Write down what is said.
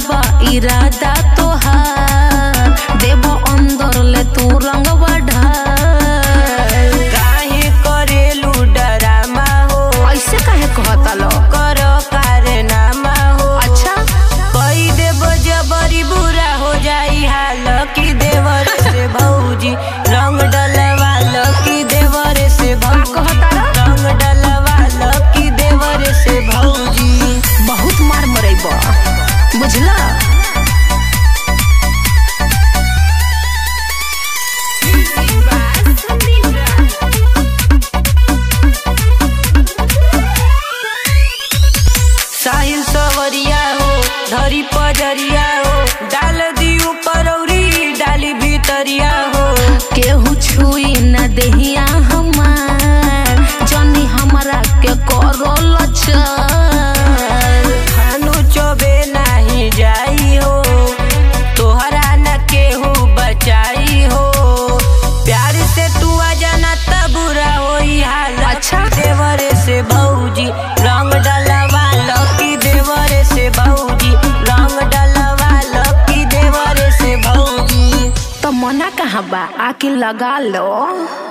बा इरादा तोहार देव अंदर ले तू रंगवा ढार काहे करेलू डरामा हो ऐसे काहे कहता लो कर कारनामा हो अच्छा कई देव जबरी बुरा हो जाई हाल की देवर से भौजी रंग डलवा की देवर से का भौजी कहता लो रंग डलवा की देवर से भौजी बहुत मार मरेबा बुझला साहिल सवरिया हो धरी पजरिया हो डाल दी ऊपर औरी डाली भीतरिया हो केहू छुई न देहिया हमार जनी हमरा के करो लचार खानु चोबे नाही जाई हो तोहरा न केहू बचाई हो प्यार से तू आ जाना त बुरा होई हाल अच्छा। देवरे से भौजी रंग डलवा लकी देवरे से भौजी रंग डलवा लकी देवरे से भौजी तो मना कहाँ बा आके लगा लो